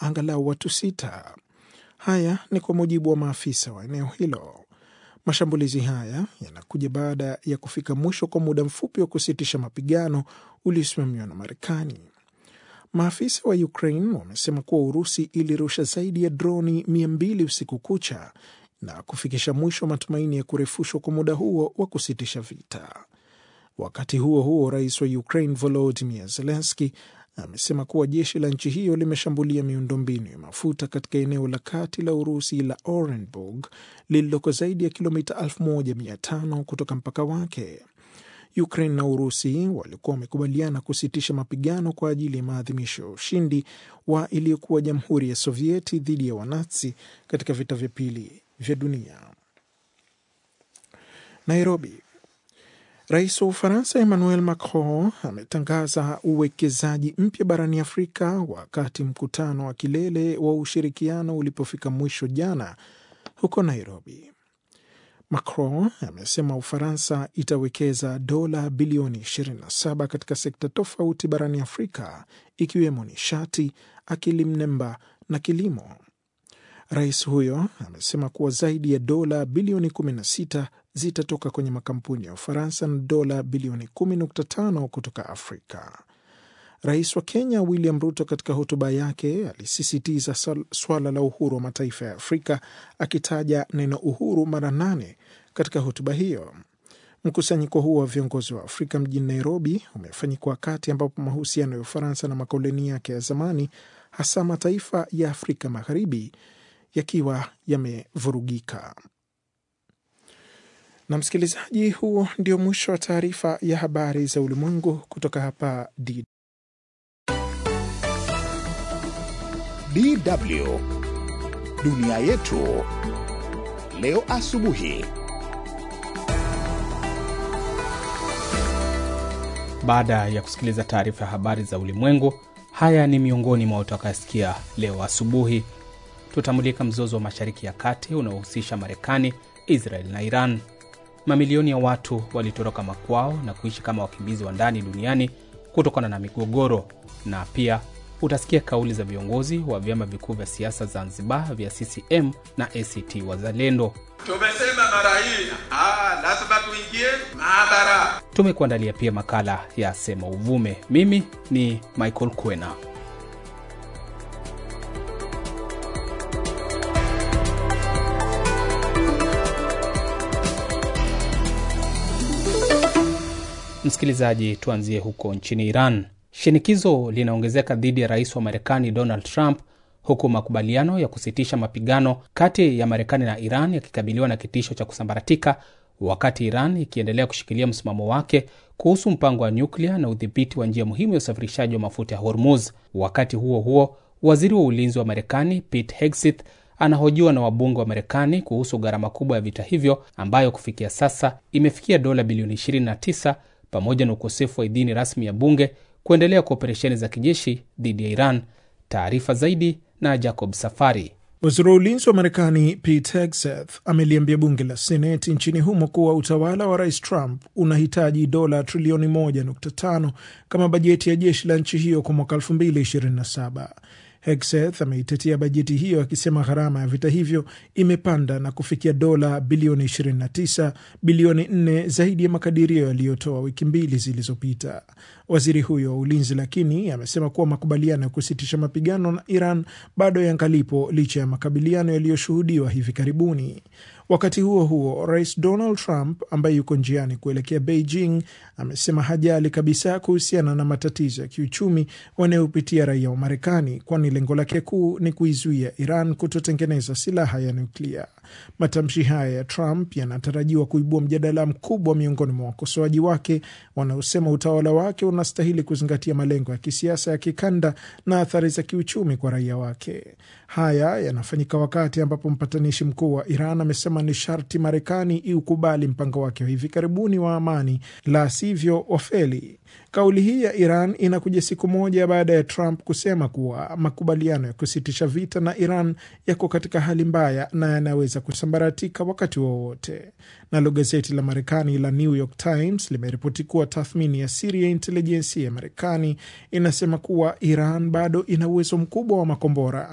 angalau watu sita. Haya ni kwa mujibu wa maafisa wa eneo hilo. Mashambulizi haya yanakuja baada ya kufika mwisho kwa muda mfupi wa kusitisha mapigano uliosimamiwa na Marekani. Maafisa wa Ukraine wamesema kuwa Urusi ilirusha zaidi ya droni mia mbili usiku kucha na kufikisha mwisho wa matumaini ya kurefushwa kwa muda huo wa kusitisha vita. Wakati huo huo, rais wa Ukraine Volodymyr Zelensky amesema kuwa jeshi la nchi hiyo limeshambulia miundombinu ya mafuta katika eneo la kati la Urusi la Orenburg lililoko zaidi ya kilomita 1500 kutoka mpaka wake. Ukraine na Urusi walikuwa wamekubaliana kusitisha mapigano kwa ajili ya maadhimisho ya ushindi wa iliyokuwa Jamhuri ya Sovieti dhidi ya Wanazi katika vita vya pili vya dunia. Nairobi. Rais wa Ufaransa Emmanuel Macron ametangaza uwekezaji mpya barani Afrika wakati mkutano wa kilele wa ushirikiano ulipofika mwisho jana huko Nairobi. Macron amesema Ufaransa itawekeza dola bilioni 27 katika sekta tofauti barani Afrika ikiwemo nishati, akili mnemba na kilimo. Rais huyo amesema kuwa zaidi ya dola bilioni 16 zitatoka kwenye makampuni ya Ufaransa na dola bilioni 10.5 kutoka Afrika. Rais wa Kenya William Ruto katika hotuba yake alisisitiza swala la uhuru wa mataifa ya Afrika akitaja neno uhuru mara nane katika hotuba hiyo. Mkusanyiko huo wa viongozi wa Afrika mjini Nairobi umefanyika wakati ambapo mahusiano ya Ufaransa na makoloni yake ya zamani, hasa mataifa ya Afrika Magharibi, yakiwa yamevurugika. Na msikilizaji, huo ndio mwisho wa taarifa ya habari za ulimwengu kutoka hapa D DW dunia yetu leo asubuhi. Baada ya kusikiliza taarifa ya habari za ulimwengu, haya ni miongoni mwa utakayosikia leo asubuhi. Tutamulika mzozo wa Mashariki ya Kati unaohusisha Marekani, Israel na Iran. Mamilioni ya watu walitoroka makwao na kuishi kama wakimbizi wa ndani duniani kutokana na migogoro, na pia utasikia kauli za viongozi wa vyama vikuu vya siasa Zanzibar vya CCM na ACT Wazalendo. Tumesema mara hii lazima tuingie maabara. Tumekuandalia pia makala ya Sema Uvume. Mimi ni Michael Kwena. Msikilizaji, tuanzie huko nchini Iran. Shinikizo linaongezeka dhidi ya rais wa Marekani Donald Trump, huku makubaliano ya kusitisha mapigano kati ya Marekani na Iran yakikabiliwa na kitisho cha kusambaratika, wakati Iran ikiendelea kushikilia msimamo wake kuhusu mpango wa nyuklia na udhibiti wa njia muhimu ya usafirishaji wa mafuta ya Hormuz. Wakati huo huo, waziri wa ulinzi wa Marekani Pete Hegseth anahojiwa na wabunge wa Marekani kuhusu gharama kubwa ya vita hivyo ambayo kufikia sasa imefikia dola bilioni 29 pamoja na ukosefu wa idhini rasmi ya bunge kuendelea kwa operesheni za kijeshi dhidi ya Iran. Taarifa zaidi na Jacob Safari. Waziri wa ulinzi wa Marekani Pete Hegseth ameliambia bunge la Seneti nchini humo kuwa utawala wa rais Trump unahitaji dola trilioni 1.5 kama bajeti ya jeshi la nchi hiyo kwa mwaka 2027. Hegseth ameitetea bajeti hiyo akisema gharama ya vita hivyo imepanda na kufikia dola bilioni 29, bilioni 4 zaidi ya makadirio yaliyotoa wiki mbili zilizopita. Waziri huyo wa ulinzi lakini amesema kuwa makubaliano ya kusitisha mapigano na Iran bado yangalipo licha ya makabiliano yaliyoshuhudiwa hivi karibuni. Wakati huo huo, rais Donald Trump ambaye yuko njiani kuelekea Beijing amesema hajali kabisa kuhusiana na matatizo ya kiuchumi wanayopitia raia wa Marekani, kwani lengo lake kuu ni kuizuia Iran kutotengeneza silaha ya nuklia. Matamshi haya ya Trump yanatarajiwa kuibua mjadala mkubwa miongoni mwa wakosoaji wake wanaosema utawala wake unastahili kuzingatia malengo ya kisiasa ya kikanda na athari za kiuchumi kwa raia wake. Haya yanafanyika wakati ambapo mpatanishi mkuu wa Iran amesema ni sharti Marekani iukubali mpango wake wa hivi karibuni wa amani, la sivyo wafeli. Kauli hii ya Iran inakuja siku moja baada ya Trump kusema kuwa makubaliano ya kusitisha vita na Iran yako katika hali mbaya na yanaweza kusambaratika wakati wowote. Nalo gazeti la Marekani la New York Times limeripoti kuwa tathmini ya siri ya intelijensia ya Marekani inasema kuwa Iran bado ina uwezo mkubwa wa makombora